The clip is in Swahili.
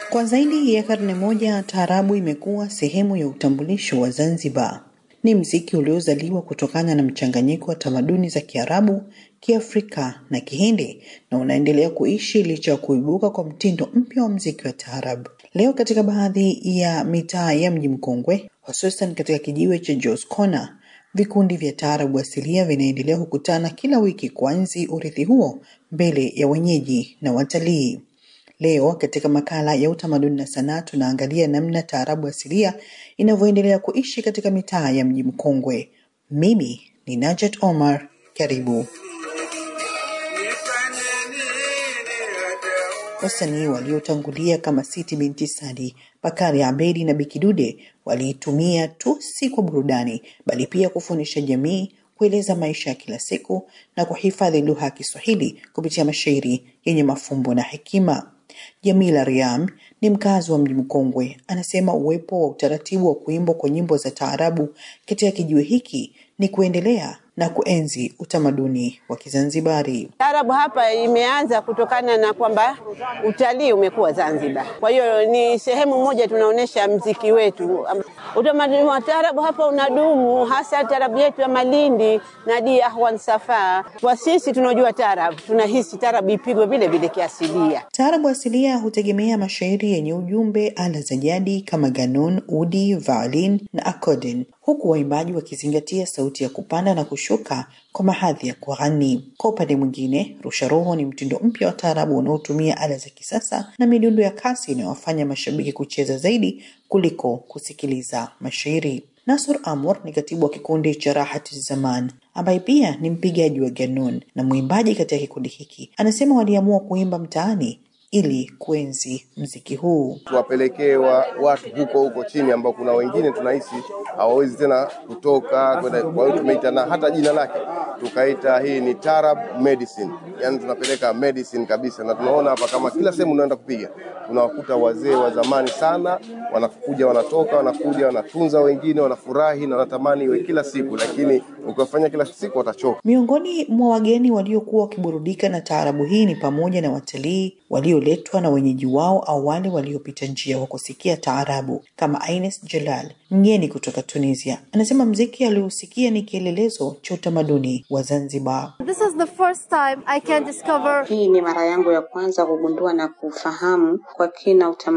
Kwa zaidi ya karne moja, taarabu imekuwa sehemu ya utambulisho wa Zanzibar. Ni mziki uliozaliwa kutokana na mchanganyiko wa tamaduni za Kiarabu, Kiafrika na Kihindi na unaendelea kuishi licha ya kuibuka kwa mtindo mpya wa mziki wa taarabu. Leo katika baadhi ya mitaa ya mji mkongwe, hususan katika kijiwe cha Jos Corner, vikundi vya taarabu asilia vinaendelea kukutana kila wiki kuanzi urithi huo mbele ya wenyeji na watalii. Leo katika makala ya utamaduni na sanaa tunaangalia namna taarabu asilia inavyoendelea kuishi katika mitaa ya mji mkongwe. Mimi ni Najat Omar, karibu. Wasanii waliotangulia kama Siti Binti Sadi, Bakari Abedi na Bikidude waliitumia tu si kwa burudani, bali pia kufundisha jamii, kueleza maisha ya kila siku na kuhifadhi lugha ya Kiswahili kupitia mashairi yenye mafumbo na hekima. Jamila Riam ni mkazi wa mji mkongwe, anasema uwepo wa utaratibu wa kuimbwa kwa nyimbo za taarabu katika kijiwe hiki ni kuendelea na kuenzi utamaduni wa Kizanzibari. Taarabu hapa imeanza kutokana na kwamba utalii umekuwa Zanzibar, kwa hiyo ni sehemu moja tunaonyesha mziki wetu. Utamaduni wa taarabu hapa unadumu, hasa taarabu yetu ya Malindi na Dia Ahwan Safa. Kwa sisi tunaojua taarabu, tunahisi taarabu ipigwe vile vile kiasilia. Taarabu asilia hutegemea mashairi yenye ujumbe, ala za jadi kama ganun, udi, violin na accordion, huku waimbaji wakizingatia sauti ya kupanda na kushuka kwa mahadhi ya kughani. Kwa upande mwingine, rusha roho ni mtindo mpya wa taarabu unaotumia ala za kisasa na midundo ya kasi inayowafanya mashabiki kucheza zaidi kuliko kusikiliza mashairi. Nasur Amur ni katibu wa kikundi cha Rahati Zaman ambaye pia ni mpigaji wa ganun na mwimbaji katika kikundi hiki. Anasema waliamua kuimba mtaani ili kuenzi mziki huu. tuwapelekee wa, watu huko huko chini ambao kuna wengine tunahisi hawawezi tena kutoka kwenda. Kwa hiyo tumeita na hata jina lake tukaita hii ni Tarab Medicine, yani tunapeleka medicine kabisa, na tunaona hapa kama kila sehemu unaenda kupiga unawakuta wazee wa zamani sana wanakuja, wanatoka, wanakuja, wanatunza wengine, wanafurahi na wanatamani iwe kila siku, lakini ukiwafanya kila siku watachoka. Miongoni mwa wageni waliokuwa wakiburudika na taarabu hii ni pamoja na watalii walioletwa na wenyeji wao au wale waliopita njia wa kusikia taarabu kama Ines Jalal, mgeni kutoka Tunisia. Anasema mziki aliousikia ni kielelezo cha utamaduni wa Zanzibar. This is the first time I can discover Hii ni mara yangu ya kwanza kugundua na kufahamu kwa kina utamaduni